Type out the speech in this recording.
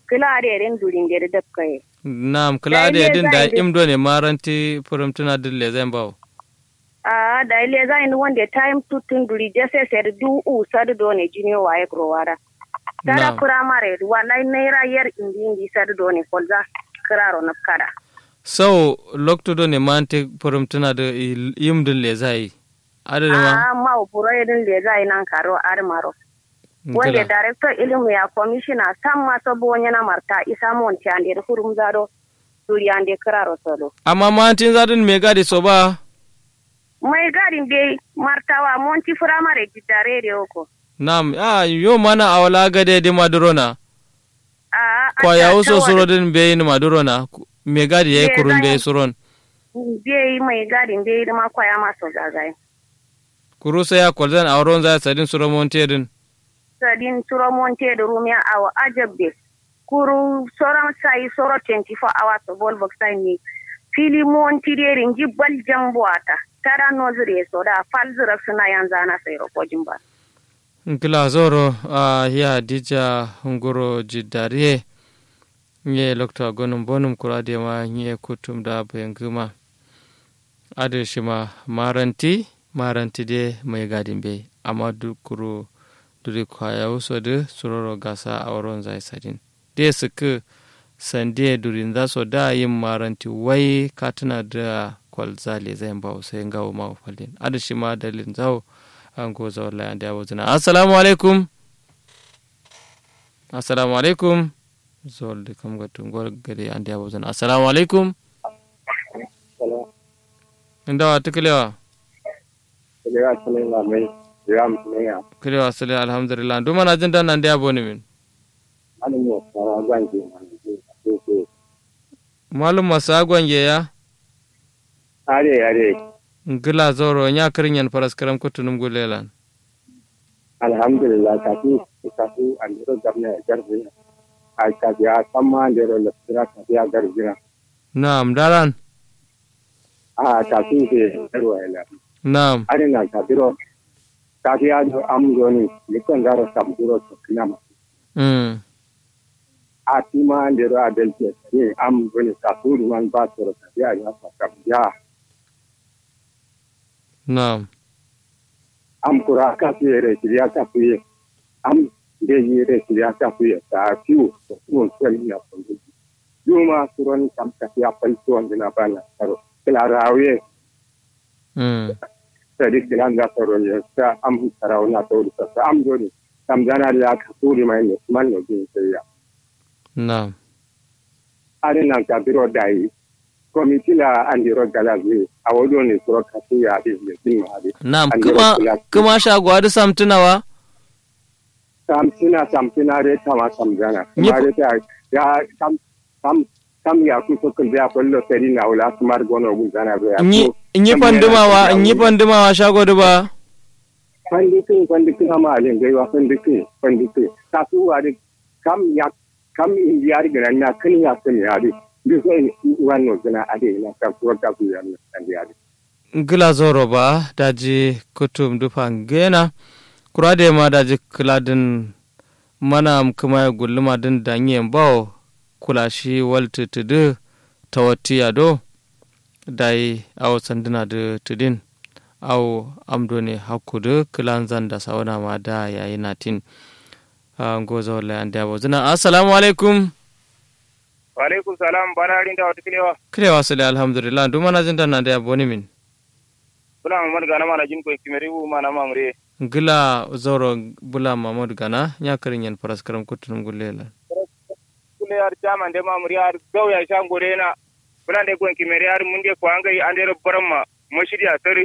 kila da ren durin da da kai nam kila da din da imdo ne maranti furamtuna dille zan bawo a da ile za ni wanda time tutun duri da sai sai du u sadu do ne junior waye growara tara primary wallahi naira yar indi indi sadu do ne kolza kiraro na kada so lokto do ne mante furamtuna da yimdin le zai adadin ma a ma buro yedin le zai nan karo armaro wanda director ilimu ya commissioner sam ma sabo wanyana marta isa monti ande hurum zado duri ande kiraro solo amma mantin zadin me gadi so ba mai gadin dai martawa monti firamare gidare da yoko. Nam, ah, yo mana a wala gade di madurona. Kwa ya uso suro din be ni madurona, me gadi ya yi kurun be suron. Be mai gadin be ma kwa ya maso zagaye. Kuru sai ya kwalzan a wurin zai sadin suro monte din. Sadin suro monte da rumiya awa ajabbe. Kuru soron sai soro 24 hours of ball box ne. Fili monti derin jibbal jambuata. tara nozire so da falzira suna yanzu ana sai rokojin ba. Nkila zoro a ya dija ngoro jidariye nye lokta gonum bonum kurade ma nye kutum da bayan guma ade shima maranti maranti de mai gadin be amma dukuru duri kwaya wuso de suroro gasa a wurin zai sadin de suka sande durin za so da yin maranti wai katuna da kwalzali zai ba sai ngawo ma falin ada shi ma dalin zawo an go zawo la anda yawo zina assalamu alaikum assalamu alaikum zol de kam ga tungol gade anda yawo zina assalamu alaikum inda wa tuklewa kulewa sale mai ya mutneya kulewa sale alhamdulillah duma na jin dan anda yawo ne min ani mo sara gwanji malum masa gwange ya are are ngila zoro nya kirinyan paraskaram kutunum gulelan alhamdulillah kafi kafi andiro gamna garbi ai ka ya samma andiro lasira ka ya garbi na'am daran a kafi ke garwa ila na'am are na kafiro kafi ya do am goni likon garo sam duro to kinama mm a tima andiro adelke ne am goni kafuru man ba to ka ya ya ka ya na'am am kura ka fi re kiriya ka fi am de yi re kiriya ka fi ta fiu to kun kwani na kun yuma suron kam ka ya fal to na bana karo kila rawe mm sadi kila ga soro ne sa am tarawo na to sa am doni kam jana da ka turi mai ne man no bin sai ya na'am are nan ka biro dai komiti la andiro galazi a wado ne suro ka fi ya de ne bin ma de na'am kuma kuma shagwa da samtunawa samtina samtina re tama samjana Ni- mare ta ya sam sam sam ya ku so kun ya kullo seri na wala smar gono gun jana be ya in yi fandumawa in yi fandumawa shago da ba fandikin fandikin ama alin gaiwa fandikin fandikin ta su wari kam ya kam indiyari gana na kan ya kan ya ri bi so wannan gana ade na ka ko ka ku ya na indiyari gila zoro ba daji kutum dufan gena kura da ma daji kiladin mana kuma ya gulluma din danyen bawo kula shi walta tudu ta wati ado dai awo sanduna da tudin awo amdo ne hakudu kilan zan da sauna ma da yayi natin goza wala an da zina assalamu alaikum wa alaikum salam bana rin da wata kilewa kilewa sale alhamdulillah duma na jin na da ya boni min bula mamad gana mana jin ko kimeri wu mana mamre gila zoro bula mamad gana nya karin yan faras karam kutunum gulela kule yar jaman de mamre yar gaw ya shan gore na bula de ko kimeri yar mun de ko angai ande ro baramma mashidi a sari